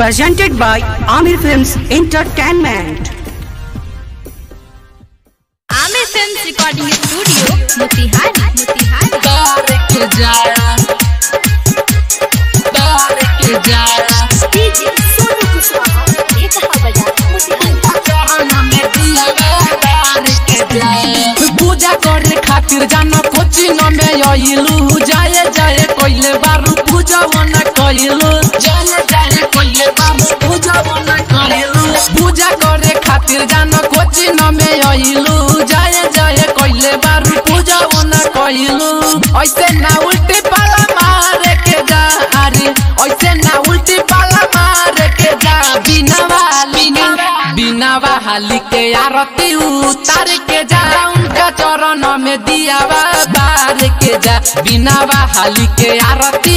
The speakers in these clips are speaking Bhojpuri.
presented by Amir Films Entertainment. Amir film recording studio Motihari Motihari DJ Sonu Kushwaha ये कहा बजा मोतिहारी पूजा करे खातिर जाना कोचिंग में आइलू जाए जाए कोइले बारू पूजा वना कइलू जाए जाए कोइले बारू पूजा वना कइलू पूजा करे खातिर जाना कोचिंग में आइलू जाए जाए कोइले बारू पूजा वना कइलू ऐसे ना उल्टी पाला मारे के जा अरे ऐसे ना उल्टी पाला मारे के जा बिना वाली बिना बहाली के आरती उतार के जा उनका चरण में दिया बार के जा बिना बहाली के आरती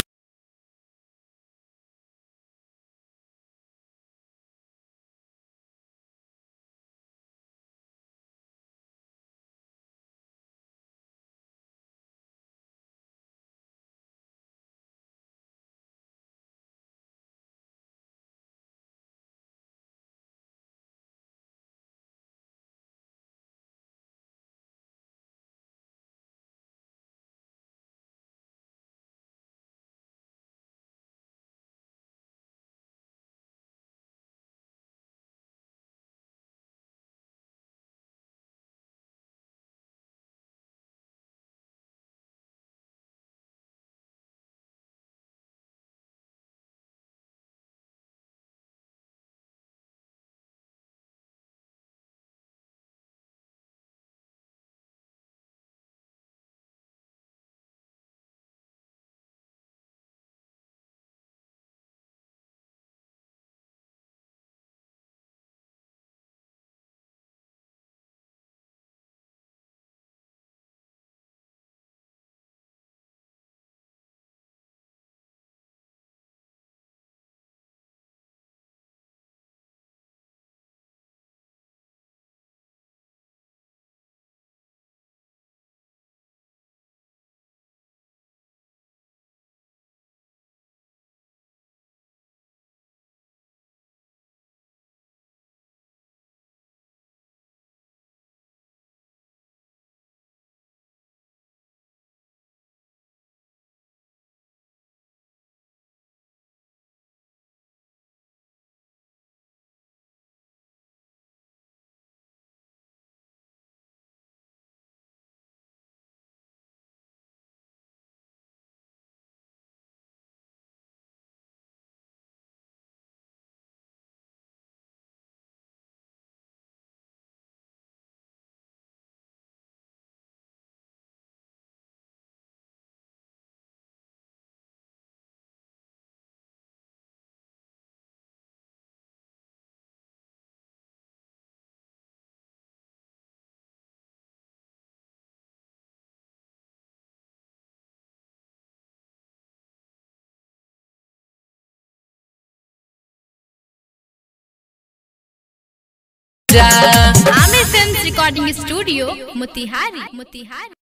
जा Amir film recording studio Motihari Motihari